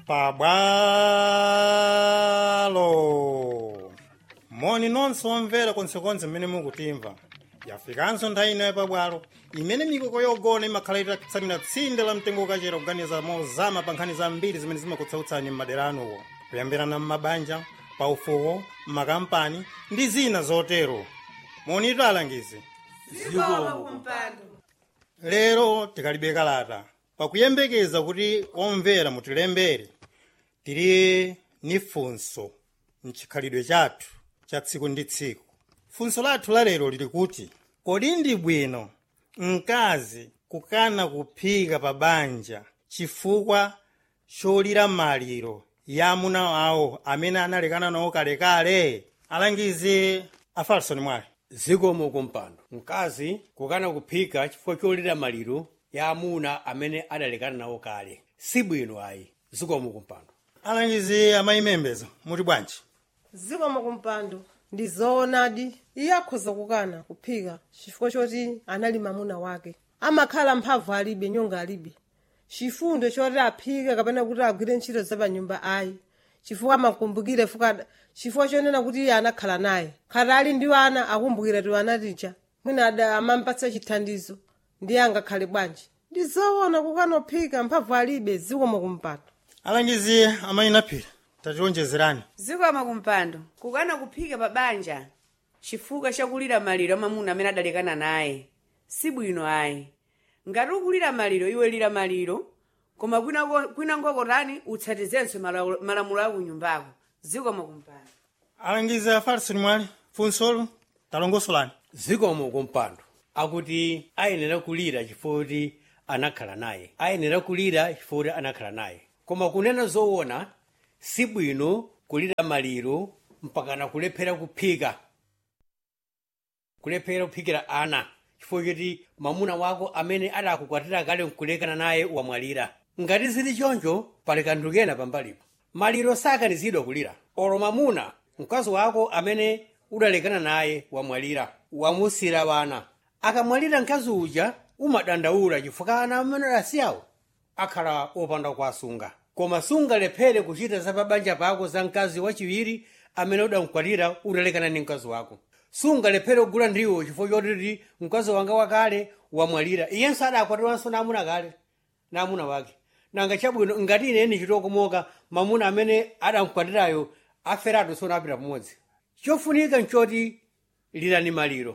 pabwalo moni nonse omvera konsekonse mmene mukutimva yafikanso nthawi ino yapabwalo imene mikoko yogona imakhala itatsamira tsinde la mtengo ukachera kuganiza mozama pa nkhani zambiri zimene zimakutsautsani m'madera anuwo kuyambirana m'mabanja paufuko m'makampani ndi zina zotero monitu alangizi lero tikalibe kalata pakuyembekeza kuti omvera mutilembere tili ni funso mchikhalidwe chathu cha tsiku ndi tsiku funso lathu la lero lili kuti kodi ndi bwino mkazi kukana kuphika pa banja chifukwa cholira maliro ya amuna awo amene analekana nawo kalekale alangizi afarisoni mwale zikomo kumpando mkazi kukana kuphika chifukwa cholira maliro ya amuna amene adalekana nawo kale sibwino ayi zikomo kumpando alangizi amayimembeza muti bwanji zikomo kumpando ndi zoonadi iye akhoza kukana kuphika chifukwa choti anali mamuna wake amakhala mphamvu alibe nyonga alibe chifundo choti aphike kapena kuti agwire ntchito zapanyumba ayi chifukwa amakumbukire fuka chifukwa chonena kuti iye anakhala naye khati ali ndi ana akumbukira ti ana tija mwina ada amampatsa chithandizo ndiye angakhale bwanji ndi zoona kukana kuphika mphamvu alibe zikomo kumpando alangizi amayinaphira tationjezerani zikomo kumpando kukana kuphika pa banja chifukwa chakulira maliro amamuna amene adalekana naye sibwino ayi ngati ukulira maliro iwe lira maliro koma kwina- kwina ngokotani utsatizenso malawu- malamulo akunyumbako zikomo kumpando alangizi afarisoni mwale funsolo talongosolani zikomo kumpando akuti ayenera kulira chifukwa kuti anakhala naye ayenera kulira chifukwa kuti anakhala naye koma kunena zoona sibwino kulira maliro mpakana kulephera kuphika kulephera kuphikira ana chifukwa choti mamuna wako amene adakukwatira kale nkulekana naye wamwalira ngati zili choncho pali kanthu kena pambalipo maliro sakanizidwa kulira olo mamuna mkazi wako amene udalekana naye wamwalira wamusira wana akamwalira mkazi uja umadandaula chifukwa ana amene adasiyawo akhala opanda kuwasunga koma sungalephere kuchita za pabanja pako za mkazi wachiwiri amene udamkwatira udalekana ndi mkazi wako sungalephere kugula ndiwo chifukwa chotiti mkazi wanga wakale wamwalira iyenso adakwatiranso namuna kale namuna wake nanga chabwino ngati ineni chitokomoka mamuna amene adamkwatirayo aferatu sonapita pamodzi chofunika nchoti lirani maliro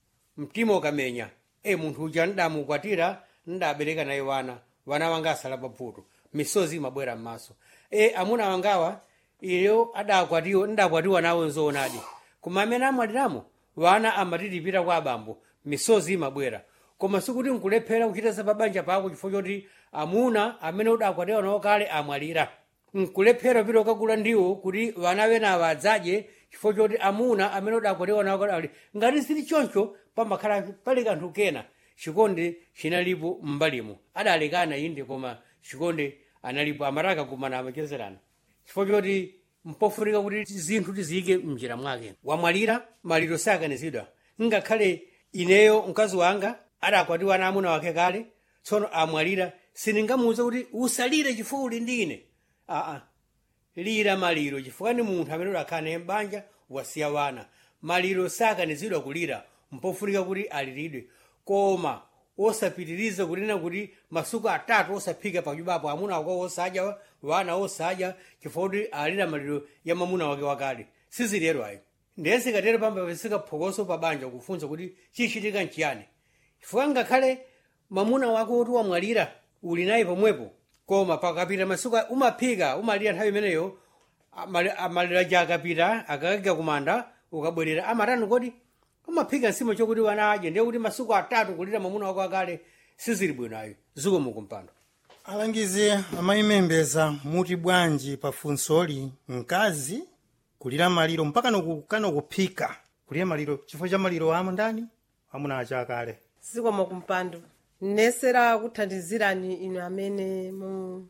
mtima ukamenya e munthu uja ndamukwatira ndabereka naye wana wana wanga asala pavuto misozi imabwera m'maso e amuna wangawa iyo adakwatiwa ndakwatiwa nawo nzoonadi koma amene amwaliramo wana amatitipita kwa abambo misozi imabwera koma sikuti nkulephera kuchita za pabanja pako chifukwa choti amuna amene udakwatiwa nawo kale amwalira nkulephera pita ukagula ndiwo kuti vana venawa adzadye chifukwa choti amuna amene udakwatiwa nawo kale amwalira ngati sili choncho pamakhala pali kanthu kena chikondi chinalipo m'mbalimo adalekana inde koma chikondi analipo amataka kumana amachezerana chifukwa choti mpofunika kuti zinthu tiziyike mnjira mwake wamwalira maliro sakanizidwa ngakhale ineyo mkazi wanga adakwatiwa na amuna wake kale tsono amwalira sindingamuwuze kuti usalire chifukwa uli ndi ine aa lira maliro chifukwa ni munthu amene udakhala naye m'banja wasiya wana maliro sakanizidwa kulira mpofunika kuti aliridwe koma osapitiriza kunena kuti masuku atatu osaphika pachubapo amuna wako osadya wana osadya chifukwa kuti alira maliro ya mamuna wake wakale sizilero ayo ndiye sikatero pamba pesika phokoso pabanja kufunsa kuti chichitika nchiyani chifukwa ngakhale mamuna wako woti wamwalira uli naye pomwepo koma pakapita masuku a- umaphika umalira nthawi imeneyo amali- amalira ja akapita akakika kumanda ukabwerera amatani kodi umaphika nsima chokuti wana adye ndiye kuti masuku atatu kulira mamuna wako akale sizili bwino ayo zikomo kumpando alangizi amayimembeza muti bwanji pa funsoli mkazi kulira maliro mpaka nokukana kuphika kulira maliro chifukwa cha maliro amo ndani amuna achakale zikomo kumpando nesera kuthandizirani inu amene mu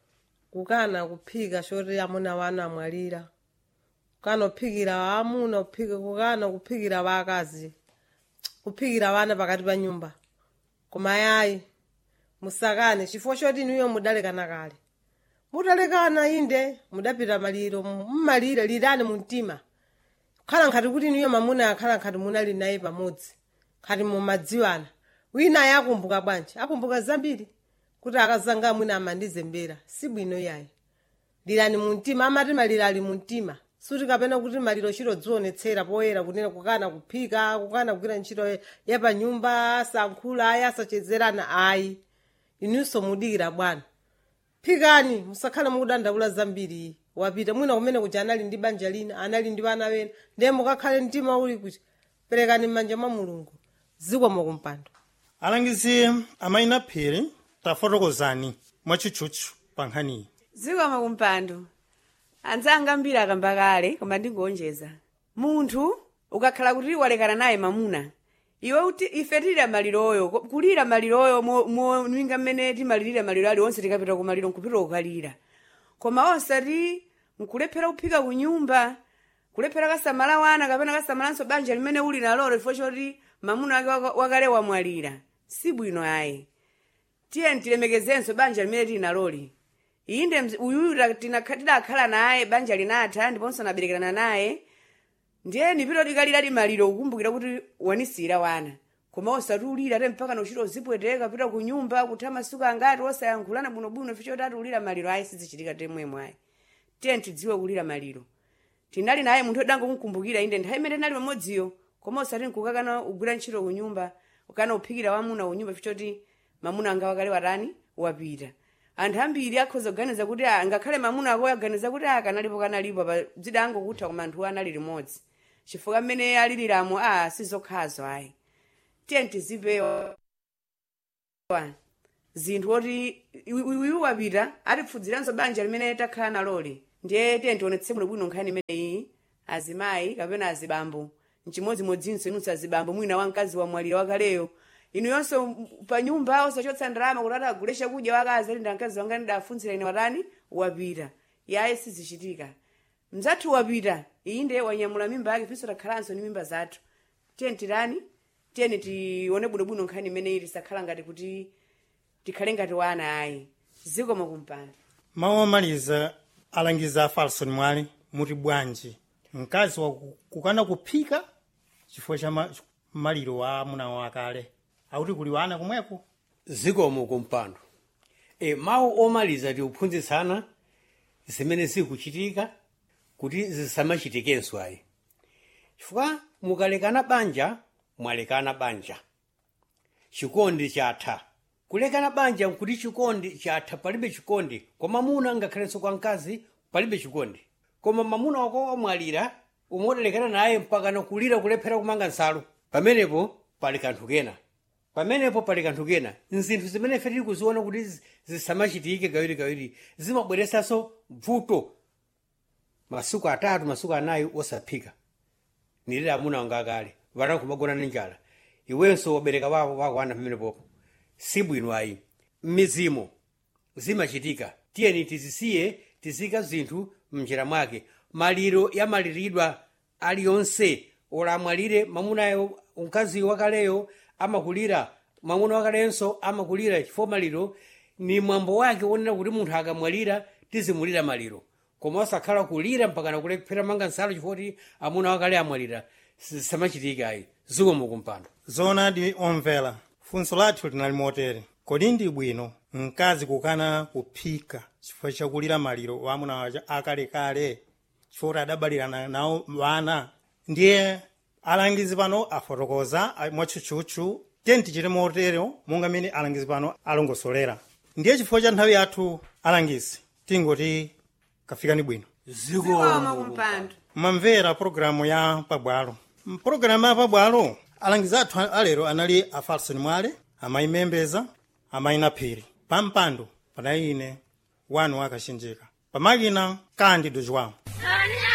kukana kuphika choti amuna wanu amwalira kukana kuphikira amuna kuphika kukana kuphikira vakazi kuphikira vana pakati pa nyumba koma yayi musakane chifukwa choti inuyo mudalekana kale mutalekana inde mudapita maliro mmalira lirani mu mtima khala nkhati kuti niyo mamuna akhala nkhati munali naye pamodzi khati mumadziwana wina ayi akumbuka bwanji akumbuka zambiri kuti akazanga mwina amandizembera si bwino yayi lirani mu mtima amati maliro ali mu mtima suti kapena kuti maliro chiro dzionetsera poyera kunena kukana kuphika kukana kugwira ntchito yapanyumba asankhula ayi asachezerana ayi inunso mudikira bwana phikani musakhale mukudandaula zambiri wapita mwina kumene kuti anali ndi banja lina anali ndi vana wena ndiye mukakhale mtima uli kuti perekani m'manja mwa mulungu zikomo kumpando alangizi amayina phiri tafotokozani mwachitchutchu pa nkhaniyi zikomo kumpando anzanga ambiri akamba kale koma ndingonjeza munthu ukakhala kuti walekana naye mamuna iwe uti ife tilira maliroyo ko- kulira maliroyo moninga mmene timalirira maliro ali onse tikapita kumaliro nkupita kukalira koma osati nkulephera kuphika kunyumba kulephera kasamala wana kapena kasamalanso banja limene uli nalolo ifo choti mamuna wake waka- wakale wamwalira si bwino ayi tiye tilemekezenso banja limene tili naloli inde mzi- uyuyu ta- tinakha- tidakhala naye banja linatha ndiponso naberekerana naye ndiye nipito likalira limaliro kukumbukira kuti wanisira wana koma osati ulira te mpaka nochita uzipweteka pita ku nyumba kutha masiku angati osayankhulana bwinobwino ife choti ati ulira maliro ayi sizichitika temwemwe ayi tiye tidziwe kulira maliro tinali naye munthu odangomukumbukira inde nthawi imene tinali pamodziyo koma osati nkukakana ugwira ntchito ku nyumba ukana uphikira wamuna ku nyumba ife choti mamuna anga wakale watani wapita anthu ambiri akhoza kuganiza kuti ah, ngakhale mamuna ako aganiza kuti akanalipo kanalipo pa dzida angokutha koma anthu anali limodzi chifukwa mmene aliliramo a sizokhazo ayi tiye tizipewa zinthu oti iwu wapita atipfudziranso banja limene takhala naloli ndiye tiye tionetse bwinobwino nkhani imeneyi azimayi kapena azibambo mchimodzimodzinso inunso azibambo mwina wamkazi wamwalira wakaleyo inu yonso pa nyumba osachotsa ndalama kuti atagule chakudya wakazi ali ndamkazi wanga ndidafunzira ine watani wapita yaye sizichitika mzathu wapita iyi ndiye wanyamula mimba yake finso takhalanso ni mimba zathu tiyeni tirani tiyeni tione bwinobwino nkhani imeneyi tisakhala ngati kuti tikhale ngati wana ayi zikomo kumpando mawu omaliza alangiza a falson mwale muti bwanji mkazi wakukana kuphika chifukwa cha ma- maliro wa amuna wakale akuti kuli wana kumweko zikomo kumpando e, mawu omaliza tiuphunzitsana zimene zikuchitika kuti zisamachitikenso ayi chifukwa mukalekana banja mwalekana banja chikondi chatha kulekana banja nkuti chikondi chatha palibe chikondi kwa mamuna ngakhalenso kwa mkazi palibe chikondi koma mamuna wako wamwalira umodalekana naye mpaka nakulira kulephera kumanga nsalu pamenepo pali kanthu kena pamenepo pali kanthu kena nzinthu zimene ife tili kuziona kuti zi- zisamachitike kawirikawiri zimabweresanso vuto masiku atatu masiku anayi osaphika nilira amuna wanga akale vana kumagona ndi njala iwenso wabereka wako wako ana pamenepopo si bwino ayi mmizimo zimachitika tiyeni tizisiye tizika zinthu mnjira mwake maliro yamaliridwa aliyonse ola amwalire mamunayo mkazi wakaleyo amakulira mwamuna wakalenso amakulira chifukwa maliro ni mwambo wake wonena kuti munthu akamwalira tizimulira maliro koma osakhala kulira mpaka nakulephera manga nsalu chifukwa kuti amuna wakale amwalira samachitika ayi zikomo kumpando zoonadi omvera funso lathu linali motere kodi ndi bwino mkazi kukana kuphika chifukwa chakulira maliro wa amuna waja akalekale chifukwa kuti adabalirana nawo wana ndiye alangizi pano afotokoza a- mwatchutchutchu tiyeni tichite motero monga mmene alangizi pano alongosolera ndiye chifukwa cha nthawi yathu alangizi tingoti kafikani bwino zikomo kumpando mamvera pologalamu ya pabwalo mpologalamu ya pabwalo alangizi athu alero anali a falson mwale amayi membeza amayi naphiri pampando panali ine wanu wakachenjeka pamakina kandi dojwamu